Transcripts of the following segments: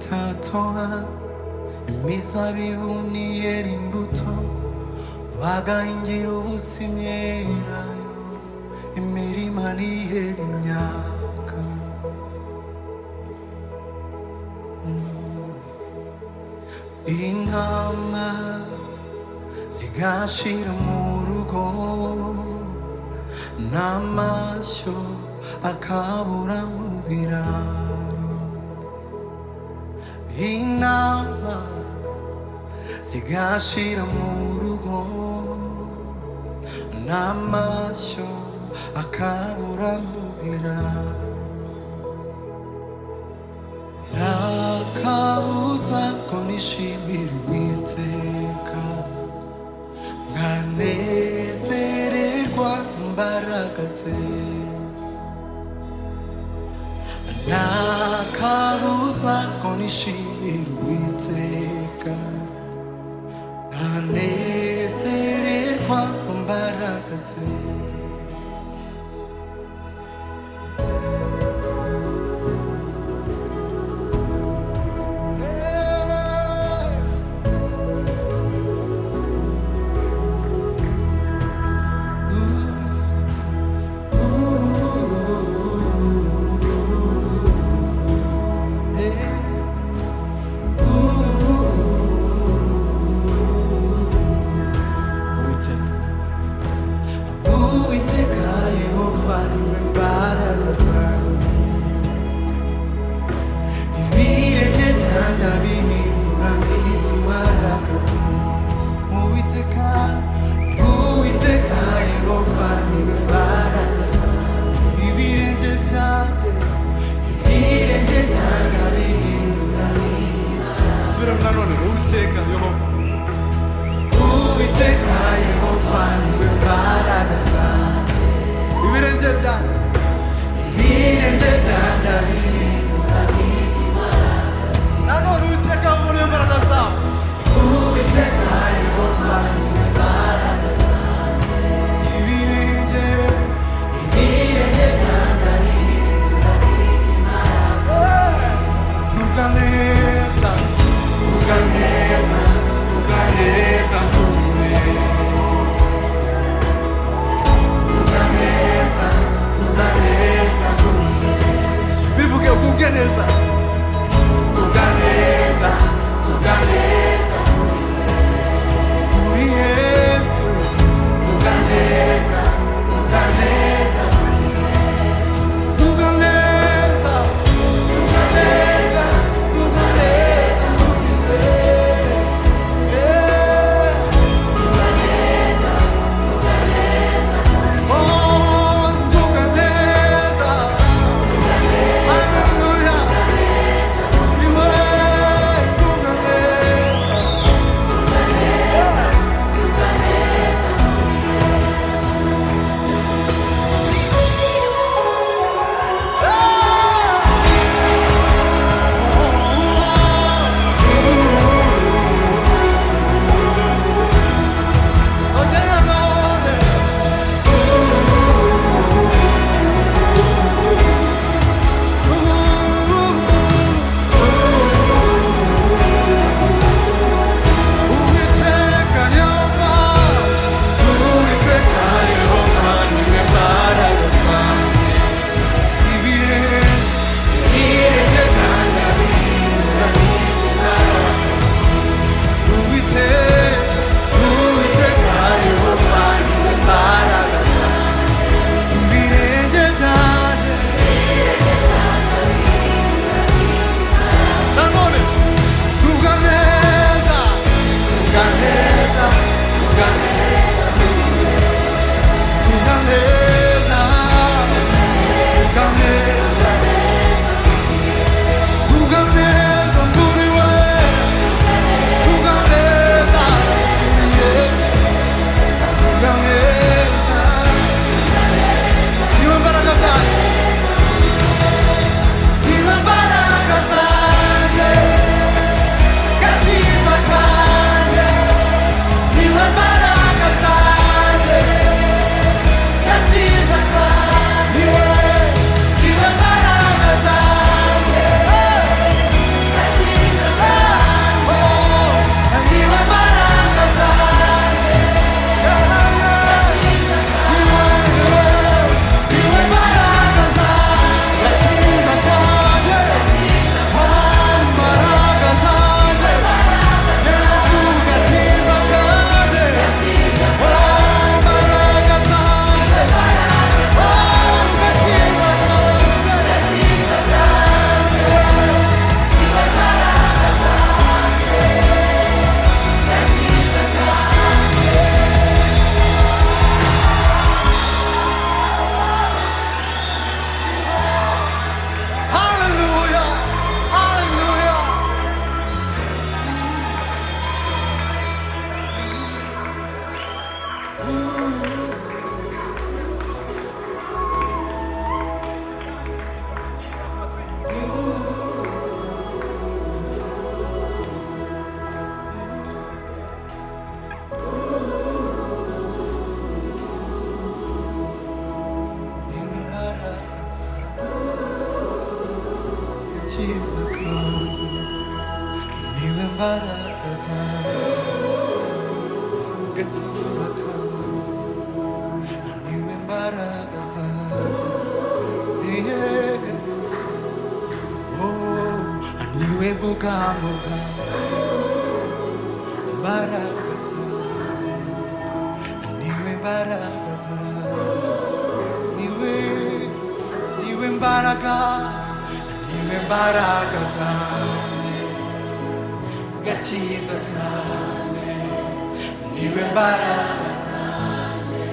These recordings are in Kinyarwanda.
gutora imizabibu ntiyera imbuto bagayingira ubuzima yerayo imirima ntihera imyaka intama zigashira mu rugo n'amashyo akabura mu biraro intama zigashira mu rugo n'amashyo akabura mu biraro nta kabuza ko nishimira uwiteka nkanezererwa imbaraga ze nta kabuza ko nishimira uwiteka nkanezererwa imbaraga ze uwiteka uwiteka yehova niwe mbaraga zanjye ibirenge byanjye bihindura nk'iby'imbaraga zanjye uwiteka uwiteka yehova niwe mbaraga zanjye ibirenge byanjye ibirenge byanjye bihindura nk'iby'imbaraga subiramo nanone uwiteka yehova uwiteka yehova niwe mbaraga zanjye ibirenge byanjye Birinde byanjye bihindura nanone uwiteka muri iyo mbaraga zawe Uwiteka Yehova niwe mbaraga zanjye. Ibirenge, ibirenge byanjye bihindura iby'imbaraga zanjye. Vuga neza, vuga neza, vuga neza kuri mwe. Vuga neza, vuga tizakadu niwe mbaraga zawe agatima kawe niwe mbaraga zawe yeah. oh, niwe bugambo bwawe mbaraga zawe niwe mbaraga zawe niwe niwe mbaraga niwe mbaraga zanjye gakiza kanjye niwe mbaraga zanjye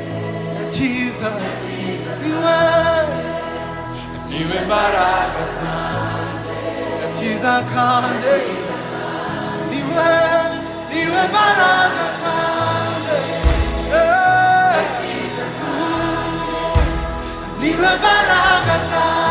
gakiza niwe niwe mbaraga zanjye gakiza kanjye niwe niwe mbaraga zanjye eh. Niwe mbaraga zanjye